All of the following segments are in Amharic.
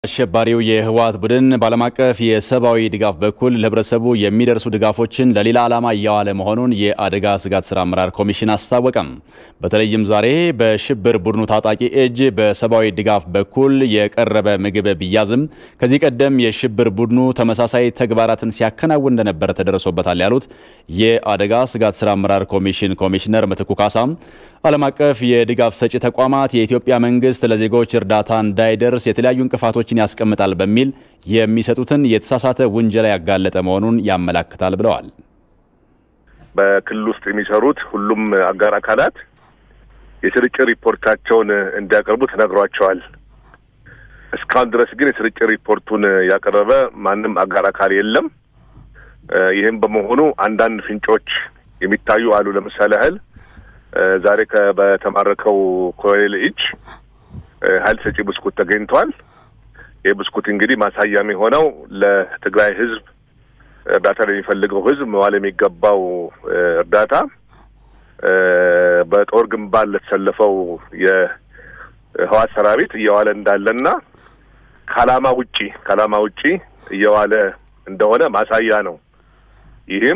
አሸባሪው የህወሓት ቡድን በዓለም አቀፍ የሰብአዊ ድጋፍ በኩል ለህብረተሰቡ የሚደርሱ ድጋፎችን ለሌላ ዓላማ እያዋለ መሆኑን የአደጋ ስጋት ስራ አመራር ኮሚሽን አስታወቀም። በተለይም ዛሬ በሽብር ቡድኑ ታጣቂ እጅ በሰብአዊ ድጋፍ በኩል የቀረበ ምግብ ቢያዝም ከዚህ ቀደም የሽብር ቡድኑ ተመሳሳይ ተግባራትን ሲያከናውን እንደነበረ ተደርሶበታል ያሉት የአደጋ ስጋት ስራ አመራር ኮሚሽን ኮሚሽነር ምትኩ ካሳም ዓለም አቀፍ የድጋፍ ሰጪ ተቋማት የኢትዮጵያ መንግስት ለዜጎች እርዳታ እንዳይደርስ የተለያዩ እንቅፋቶችን ያስቀምጣል በሚል የሚሰጡትን የተሳሳተ ውንጀላ ያጋለጠ መሆኑን ያመላክታል ብለዋል። በክልል ውስጥ የሚሰሩት ሁሉም አጋር አካላት የስርጭት ሪፖርታቸውን እንዲያቀርቡ ተነግሯቸዋል። እስካሁን ድረስ ግን የስርጭት ሪፖርቱን ያቀረበ ማንም አጋር አካል የለም። ይህም በመሆኑ አንዳንድ ፍንጮች የሚታዩ አሉ። ለምሳሌ ያህል ዛሬ በተማረከው ኮሎኔል እጅ ኃይል ሰጪ ብስኩት ተገኝቷል። ይህ ብስኩት እንግዲህ ማሳያ የሆነው ለትግራይ ሕዝብ እርዳታ ለሚፈልገው ሕዝብ መዋል የሚገባው እርዳታ በጦር ግንባር ለተሰለፈው የህዋት ሰራዊት እየዋለ እንዳለና ከዓላማ ውጪ ከዓላማ ውጪ እየዋለ እንደሆነ ማሳያ ነው። ይህም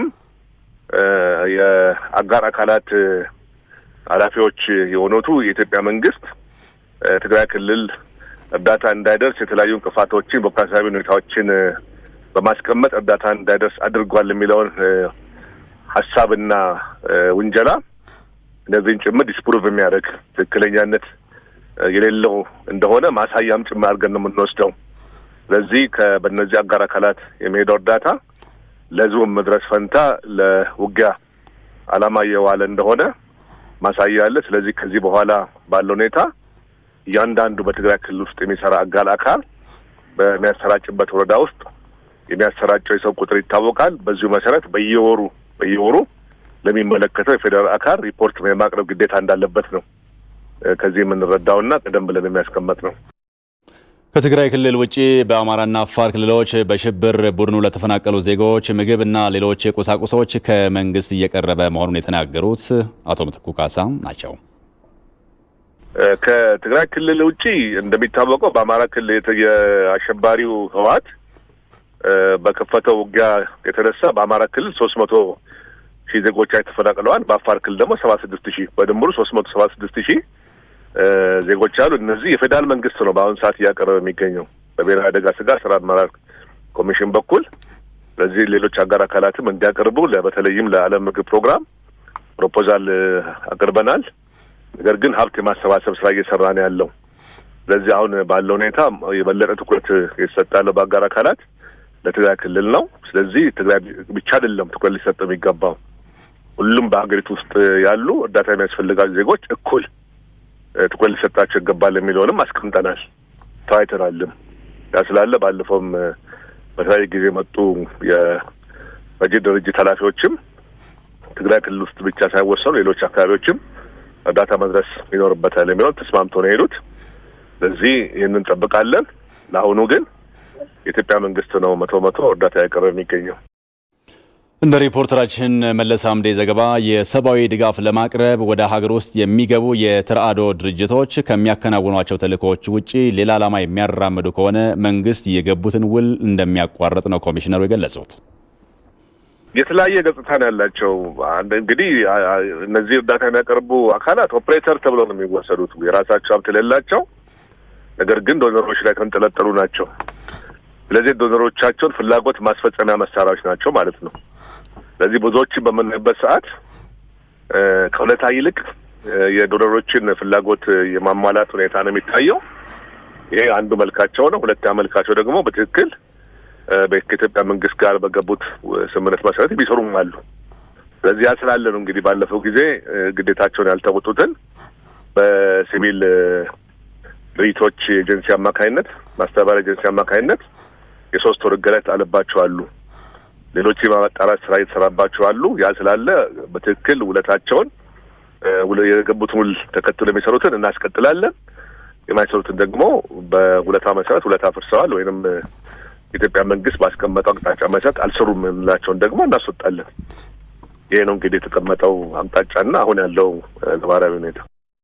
የአጋር አካላት ኃላፊዎች የሆኑቱ የኢትዮጵያ መንግስት ትግራይ ክልል እርዳታ እንዳይደርስ የተለያዩ እንቅፋቶችን ቢሮክራሲያዊ ሁኔታዎችን በማስቀመጥ እርዳታ እንዳይደርስ አድርጓል የሚለውን ሀሳብና ውንጀላ እነዚህን ጭምር ዲስፕሩቭ የሚያደርግ ትክክለኛነት የሌለው እንደሆነ ማሳያም ጭምር አድርገን ነው የምንወስደው። ስለዚህ በእነዚህ አጋር አካላት የሚሄደው እርዳታ ለህዝቡ መድረስ ፈንታ ለውጊያ ዓላማ እየዋለ እንደሆነ ማሳያ አለ። ስለዚህ ከዚህ በኋላ ባለው ሁኔታ እያንዳንዱ በትግራይ ክልል ውስጥ የሚሰራ አጋር አካል በሚያሰራጭበት ወረዳ ውስጥ የሚያሰራጨው የሰው ቁጥር ይታወቃል። በዚሁ መሰረት በየወሩ በየወሩ ለሚመለከተው የፌዴራል አካል ሪፖርት የማቅረብ ግዴታ እንዳለበት ነው ከዚህ የምንረዳውና ቀደም ብለን የሚያስቀመጥ ነው። ከትግራይ ክልል ውጭ በአማራና አፋር ክልሎች በሽብር ቡድኑ ለተፈናቀሉ ዜጎች ምግብና ሌሎች ቁሳቁሶች ከመንግስት እየቀረበ መሆኑን የተናገሩት አቶ ምትኩ ካሳ ናቸው። ከትግራይ ክልል ውጭ እንደሚታወቀው በአማራ ክልል የአሸባሪው ህወሓት በከፈተው ውጊያ የተነሳ በአማራ ክልል ሶስት መቶ ሺህ ዜጎች ተፈናቅለዋል። በአፋር ክልል ደግሞ ሰባ ስድስት ሺህ በድምሩ ሶስት መቶ ሰባ ስድስት ሺህ ዜጎች አሉ። እነዚህ የፌዴራል መንግስት ነው በአሁኑ ሰዓት እያቀረበ የሚገኘው በብሔራዊ አደጋ ስጋት ስራ አመራር ኮሚሽን በኩል። ስለዚህ ሌሎች አጋር አካላትም እንዲያቀርቡ በተለይም ለዓለም ምግብ ፕሮግራም ፕሮፖዛል አቅርበናል። ነገር ግን ሀብት የማሰባሰብ ስራ እየሰራ ነው ያለው። ስለዚህ አሁን ባለው ሁኔታ የበለጠ ትኩረት የተሰጠ ያለው በአጋር አካላት ለትግራይ ክልል ነው። ስለዚህ ትግራይ ብቻ አይደለም ትኩረት ሊሰጥ የሚገባው ሁሉም በሀገሪቱ ውስጥ ያሉ እርዳታ የሚያስፈልጋቸው ዜጎች እኩል ትኩረት ሊሰጣቸው ይገባል የሚለውንም አስቀምጠናል፣ ተወያይተናልም። ያ ስላለ ባለፈውም በተለያየ ጊዜ የመጡ የረጂ ድርጅት ኃላፊዎችም ትግራይ ክልል ውስጥ ብቻ ሳይወሰኑ ሌሎች አካባቢዎችም እርዳታ መድረስ ይኖርበታል የሚለውን ተስማምቶ ነው የሄዱት። ስለዚህ ይህንን እንጠብቃለን። ለአሁኑ ግን የኢትዮጵያ መንግስት ነው መቶ መቶ እርዳታ ያቀረበ የሚገኘው። እንደ ሪፖርተራችን መለስ አምዴ ዘገባ የሰብአዊ ድጋፍ ለማቅረብ ወደ ሀገር ውስጥ የሚገቡ የተራድኦ ድርጅቶች ከሚያከናውኗቸው ተልእኮዎች ውጭ ሌላ ዓላማ የሚያራምዱ ከሆነ መንግስት የገቡትን ውል እንደሚያቋርጥ ነው ኮሚሽነሩ የገለጹት። የተለያየ ገጽታ ነው ያላቸው። እንግዲህ እነዚህ እርዳታ የሚያቀርቡ አካላት ኦፕሬተር ተብለው ነው የሚወሰዱት። የራሳቸው ሀብት የሌላቸው ነገር ግን ዶነሮች ላይ ተንጠለጠሉ ናቸው። ስለዚህ ዶነሮቻቸውን ፍላጎት ማስፈጸሚያ መሳሪያዎች ናቸው ማለት ነው። ስለዚህ ብዙዎችን በምናይበት ሰዓት ከእውነታ ይልቅ የዶነሮችን ፍላጎት የማሟላት ሁኔታ ነው የሚታየው። ይሄ አንዱ መልካቸው ነው። ሁለተኛ መልካቸው ደግሞ በትክክል ከኢትዮጵያ መንግስት ጋር በገቡት ስምምነት መሰረት ቢሰሩም አሉ። ስለዚህ ያ ስላለ ነው እንግዲህ ባለፈው ጊዜ ግዴታቸውን ያልተወጡትን በሲቪል ድርጅቶች ኤጀንሲ አማካኝነት ማስተባበሪያ ኤጀንሲ አማካኝነት የሶስት ወር እገዳ የተጣለባቸው አሉ። ሌሎች የማጣራት ስራ የተሰራባቸው አሉ። ያ ስላለ በትክክል ውለታቸውን የገቡትን ውል ተከትሎ የሚሰሩትን እናስቀጥላለን። የማይሰሩትን ደግሞ በውለታ መሰረት ውለታ ፍርሰዋል ወይንም የኢትዮጵያ መንግስት ባስቀመጠው አቅጣጫ መሰረት አልሰሩም የምንላቸውን ደግሞ እናስወጣለን። ይሄ ነው እንግዲህ የተቀመጠው አቅጣጫና አሁን ያለው ነባራዊ ሁኔታ።